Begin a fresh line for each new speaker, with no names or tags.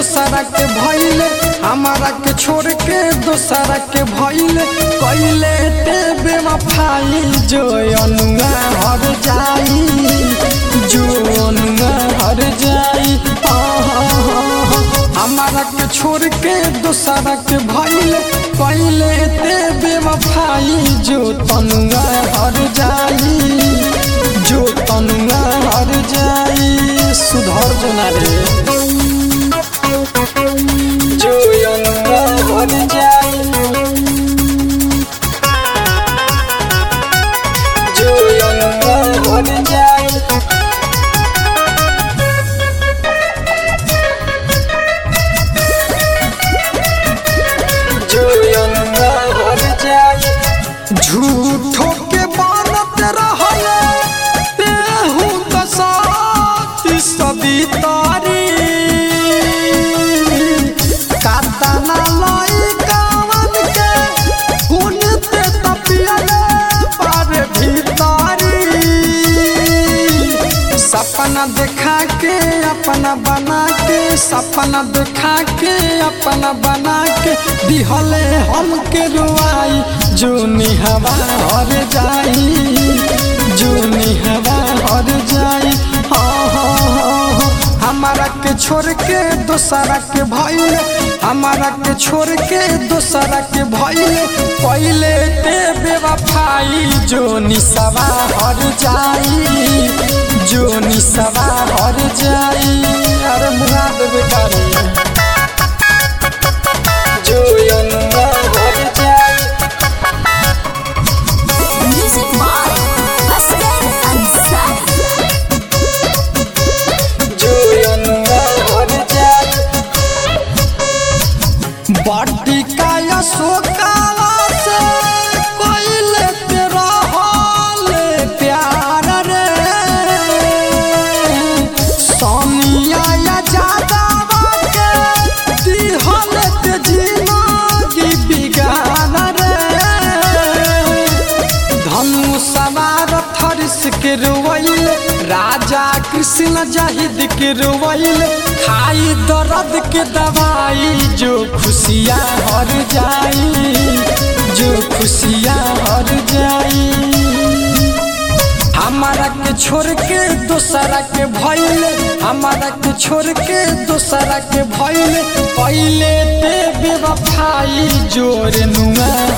दोसरा के भइले हमारा के छोड़ के दोसरा के भइले कइले ते बेवफाई जो अनुआ हर जाई जो अनुआ हर जाई आहा, हमारा के छोड़ के दोसरा के भइले कइले ते बेवफाई जो तनुआ हर जाई जो तनुआ हर जाई सुधर जना रे जो अनुआ हर जाई जो अनुआ हर जाई जो अनुआ हर जाई झूठो के बनत रहले तेहू त साथी सदी तारी कातना लाई कावन के हुन ते तपियले पर भीतारी सपना देखा के अपना बना के सपना देखा के अपना बना के दिहले हमके रुआई जो निहवा हर जाई जो निहवा हर जाई हाँ हाँ हाँ हाँ। हमारा के छोड़ के दोसरा के भइले हमारा के छोड़ के दोसरा के भइले पहिले ते बेवफाई जो निसवा हर जाई जो निसवा हर जाई अरे मुराद बेकारी जो अनुआ हर जाई
Music by Asghar Ansari.
जो अनुआ हर जाई बाटी का अशोकाला से कोइले तेरा हाल प्यार रे सोनिया या जादावा के दिहल ते जिंदगी बिगान रे धनु सवार थरिस के रोवैल राजा कृष्ण जाहिद के रोवैल खाई दर्द के दवाई जो खुशियाँ हर जाई जो खुशियाँ हर जाई हमारा के छोड़ के दोसरा के भइले हमारा के छोड़ के दोसरा के भइले पहिले ते बेवफाई जोर नुआ